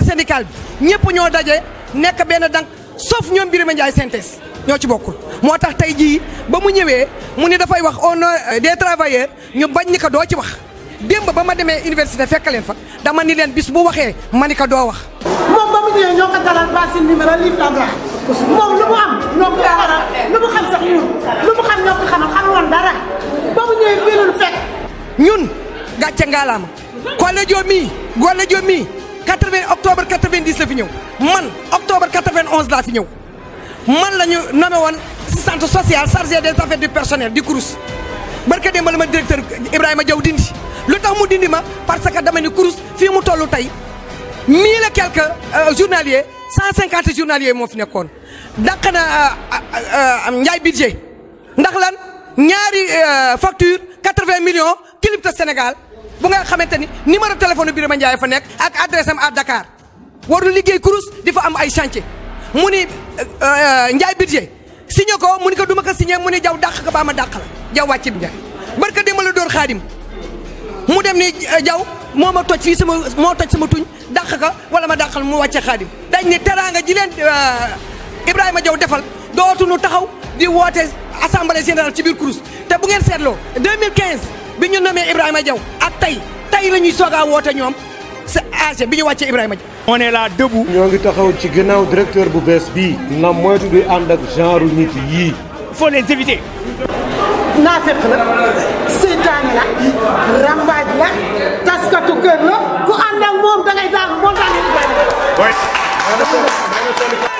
syndical bi ñëpp ñoo daje nekk benn dank sauf ñoom Birima Ndiaye synthèse ñoo ci bokkul moo tax tey jii ba mu ñëwee mu ni dafay wax au nom des travailleurs ñu bañ ni ko doo ci wax démb ba ma demee université fekk leen fa dama ni leen bis bu waxee ma ni ko doo wax. moom ba mu ñëwee ñoo ko dalal basin numéro livre la moom lu mu am ñoo ko waral lu mu xam sax ñun lu mu xam ñoo ko xamal xam woon dara ba mu ñëwee fii lu fekk. ñun gàcce ngaalaama Kole Diop mii Gole Diop mii 80 octobre 90 la fi ñëw man octobre 91 laa fi ñëw man la ñu nommé woon assistante sociale chargée des affaires du personnel du CROUS barka démb la ma directeur Ibrahima Diaw dindi lu tax mu dindi ma parce que dama ni CROUS fii mu toll tey mille et quelques journaliers 150 journaliers moo fi nekkoon dàq na Ndiaye budget ndax lan ñaari facture 80 millions clip de Sénégal bu nga xamante ni numéro téléphone Birima Ndiaye fa nekk ak adresse am à Dakar warul liggéey kurus di fa am ay chantier mu ni Ndiaye budget signé ko mu ni ko duma ko signé mu ni jaw dàq ko ba ma dàq la jaw wàccib Ndiaye barka démb la dóor xaadim mu dem ni jaw moo ma toj fii sama moo toj sama tuñ dàq ka wala ma dàqal mu wàcce xaadim dañ ni teraanga ji leen Ibrahima Diaw defal dootuñu taxaw di woote assemblée générale ci biir kurus te bu ngeen seetloo 2015 bi ñu nommé Ibrahima Diaw ak tey tey la ñuy soog a woote ñoom sa âge bi ñu wàccee Ibrahima Diaw. on est là debout. ñoo ngi taxaw ci gannaaw directeur bu bees bii. na moytu di ànd ak genre nit yii. il faut les éviter. naafeq la seytaane la rambaaj la taskatu kër la ku ànd ak moom dangay daal montagne Ibrahima.